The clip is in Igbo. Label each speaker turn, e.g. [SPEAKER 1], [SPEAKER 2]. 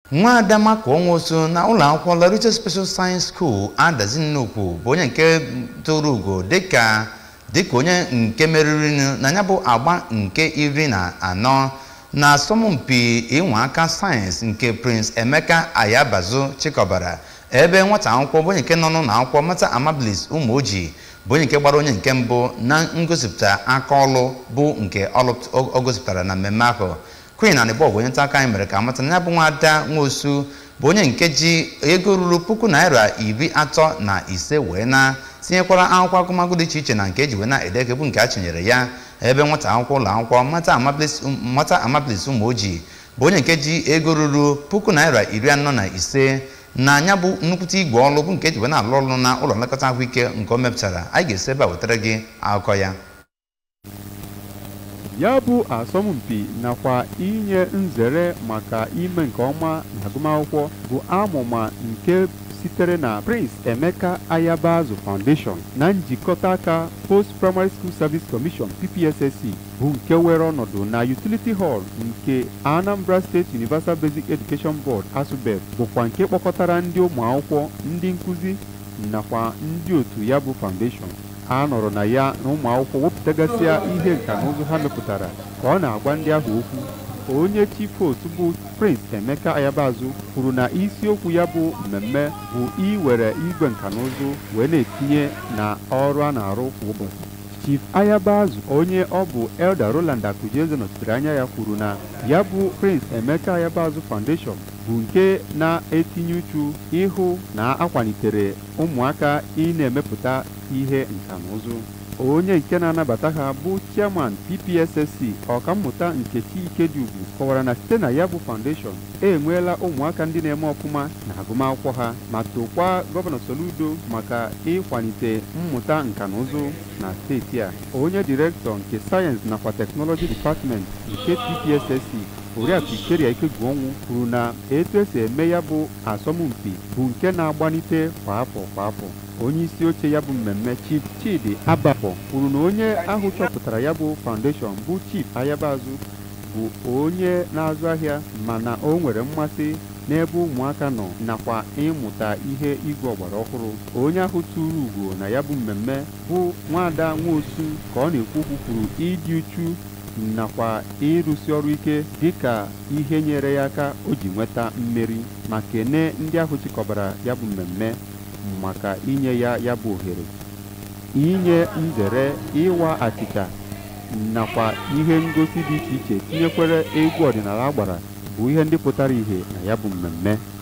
[SPEAKER 1] nwaada maka onwosu na ụlọ akwụkwọ Laruche Special Science School adazi nnukwu bụ onye nke toro ugo dịka dịka onye nke meriri na ya bụ agba nke iri na anọ na asọmpi ịnwa aka sayensị nke Prince Emeka Ayabazu chịkọbara ebe nwata akwụkwọ bụ onye nke nọ n'ụlọ akwụkwọ Mata Amabilis Ụmụoji bụ onye nke gbara onye nke mbụ na ngosipụta aka ọlụ bụ nke ọ gosipụtara na mmemme ahụ Queen Anịbọg onye nta aka anyị mere ka amata na ya bụ nwada nwosu bụ onye nke ji ego ruru puku naira iri atọ na ise wee na tinyekwara akwụkwọ agụmagụ dị iche iche na nke eji wee na-edeke bụ nke a chinyere ya ebe nwata akwụkwọ ụlọ akwụkwọ Mata Amabilis Ụmụoji bụ onye nke ji ego ruru puku naira iri anọ na ise na ya bụ nnukwute igwe ọrụ bụ nke eji wee na-alụ ọrụ na ụlọ nlekọta ahụike nke o mepụtara anyị ga-esi ebe a wetara gị akụkọ ya
[SPEAKER 2] ya bụ asọmpi nakwa inye nzere maka ime nke ọma n'agụmakwụkwọ bụ amụma nke sitere na Prince Emeka Ayabazu Foundation na njikọta aka Post Primary School Service Commission PPSSC bụ nke were ọnọdụ na Utility Hall nke Anambra State Universal Basic Education Board ASUBEB bụkwa nke kpọkọtara ndị ụmụ akwụkwọ ndị nkụzi nakwa ndị otu ya bụ foundation a nọrọ na ya na ụmụ akwụkwọ wepụtagasịa ihe nka na ụzụ ha mepụtara ka ọ na-agwa ndị ahụ okwu onye chief host bụ Prince Emeka Ayabazu kwuru na isiokwu ya bụ mmemme bụ iwere igwe nka na ụzụ wee na-etinye na ọrụ a na-arụ kwa ụbọchị Chief Ayabazu onye ọ bụ Elder Roland Akujeze nọchitere anya ya kwuru na ya bụ Prince Emeka Ayabazu Foundation bụ nke na-etinye uchu ịhụ na akwalitere ụmụaka ị na-emepụta ihe nka na ụzụ onye nke na-anabata ha bụ chairman PPSSC ọkammụta Nkechi Ikediugwu kọwara na site na ya bụ foundation enweela ụmụaka ndị na-eme ọfụma na agụmakwụkwọ ha ma tokwa gọvanọ Soludo maka ịkwalite mmụta nka na ụzụ na steeti a onye direktọ nke sayensị nakwa teknọlọji department nke PPSSC oriakụ Ikeria Ikegwuonwu kwuru na etu esi eme ya bụ asọmpi bụ nke na-agbanite kwa afọ kwa afọ onye isi oche ya bụ mmemme Chief Chidi Abafọ kwuru na onye ahụ chọpụtara ya bụ foundation bụ Chief Ayabazu bụ onye na-azụ ahịa mana o nwere mmasị n'ebe ụmụaka nọ nakwa ịmụta ihe igwe ọgbara ọhụrụ onye ahụ tụrụ ugo na ya bụ mmemme bụ nwada nwosu ka ọ na-ekwu okwu kwuru ịdị uchu nakwa ịrụsi ọrụ ike dịka ihe nyere ya aka o ji nweta mmeri ma kene ndị ahụ chịkọbara ya bụ mmemme maka inye ya ya bụ ohere inye nzere ịwa achịcha nakwa ihe ngosi dị iche iche tinyekwere egwu ọdịnala agbara bụ ihe ndị pụtara ìhè na ya bụ mmemme